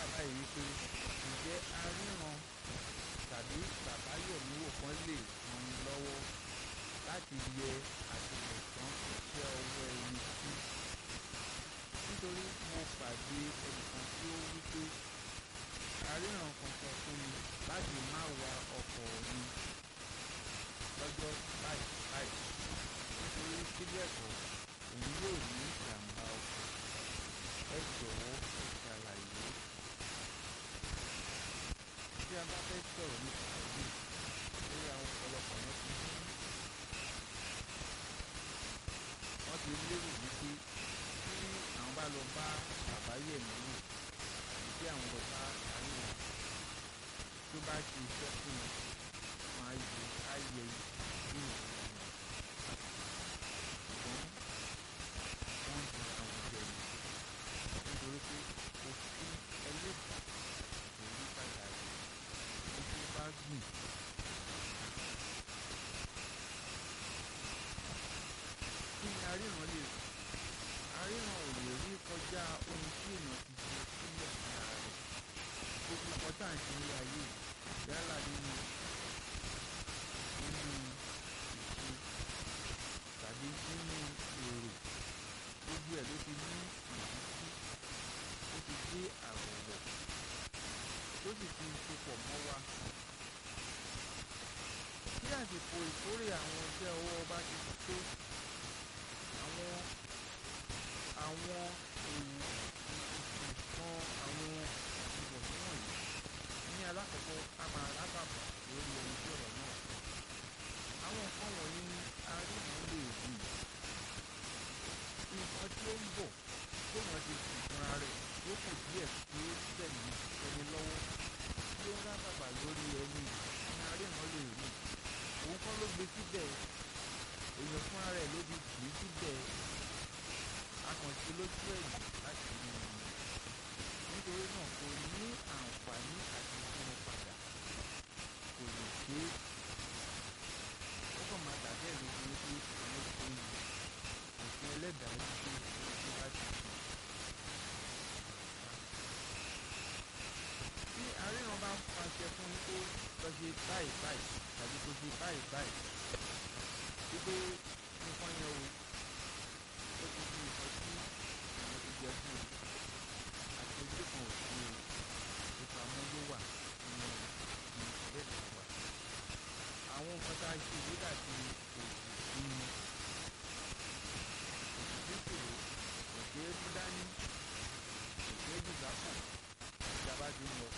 báyìí wípé ǹjẹ́ aríran tàbí bàbá yẹ̀míwò kan lè ràn ní lọ́wọ́ láti yẹ àtìlẹ̀tàn iṣẹ́ ọwọ́ ẹni sí nítorí mo pàdé ẹnìkan tí ó wípé aríran kan sọ fún mi láti má wa ọkọ̀ mi lọ́jọ́ báyìí báyìí nítorí síbẹ̀ kọ́ òun yóò ní ìjàmbá ọkọ̀ ẹ jọ̀wọ́ ẹ ṣàlàyé tí a bá fẹ́ sọ̀rọ̀ nípa èyí lórí àwọn ọ̀pọ̀lọpọ̀ yẹn ti ní wọ́n ti lérò wípé tí àwọn bá lọ bá bàbá yẹ̀mí wò àbí tí àwọn lọ bá àríwá tó bá ṣe iṣẹ́ fún wọn wọn á yẹ á yẹ bí ìwọ̀n wọn ṣùgbọ́n wọ́n ti àwọn jẹ ní nítorí pé òfin ẹlẹ́dàá kò rí padà rí ó tó bá gbìn. kí ni aríran lè rí aríran ò lè rí kọjá ohun tí èèyàn ti ṣe sílẹ̀ ní ara rẹ̀ gbogbo nǹkan tá à ń ṣe ní ayé yálà nínú nínú ìṣe tàbí nínú èrò gbogbo ẹ̀ ló ti ní ìdíjí ó ti gbé àwọ̀wọ̀ tó sì ti sopọ̀ mọ́ wa tí àsìkò ìkórè àwọn iṣẹ́ ọwọ́ bá ti tó àwọn àwọn èèwù ìkan àwọn ìwọ̀sí wọ̀nyí ní alákọ̀ọ́kọ́ a máa rábàbà lórí ẹni tí ọ̀rọ̀ náà àwọn nǹkan wọ̀nyí ni aríran lè rí nǹkan tí ó ń bọ̀ tó wọ́n ti sì fúnra rẹ̀ tó kù díẹ̀ tí ó tẹ̀lé ẹni lọ́wọ́ tí ó ń rábàbà lórí ẹni ní aríran lè rí òun kọ́ ló gbé síbẹ̀ èèyàn fúnra rẹ̀ ló ti kì í síbẹ̀ akànṣe lójú ẹ̀yìn láti mú un nítorí náà kò ní àǹfààní àti fún un padà kò lè ṣe é ó kàn máa dàbí ẹ̀ lójú wípé àwọn tó ń lò òfin ẹlẹ́dàá wípé tó bá ti sùn. tí aríran bá pàṣẹ fún yín kó lọ ṣe báyìí báyìí tàbí kó ṣe báyìí báyìí wípé nǹkan yẹn o ó ti di nǹkan tí àwọn ti jẹ fún o àti ojú kan ò sí o ìpamọ́ ló wà nínú ìbẹ́ẹ̀ tó wà. àwọn nǹkan tá a ṣe yìí dàbí òkú ní nítorí kò ṣe é mú dání kò ṣe é dìgbà pọ̀ tí a bá ti ń lọ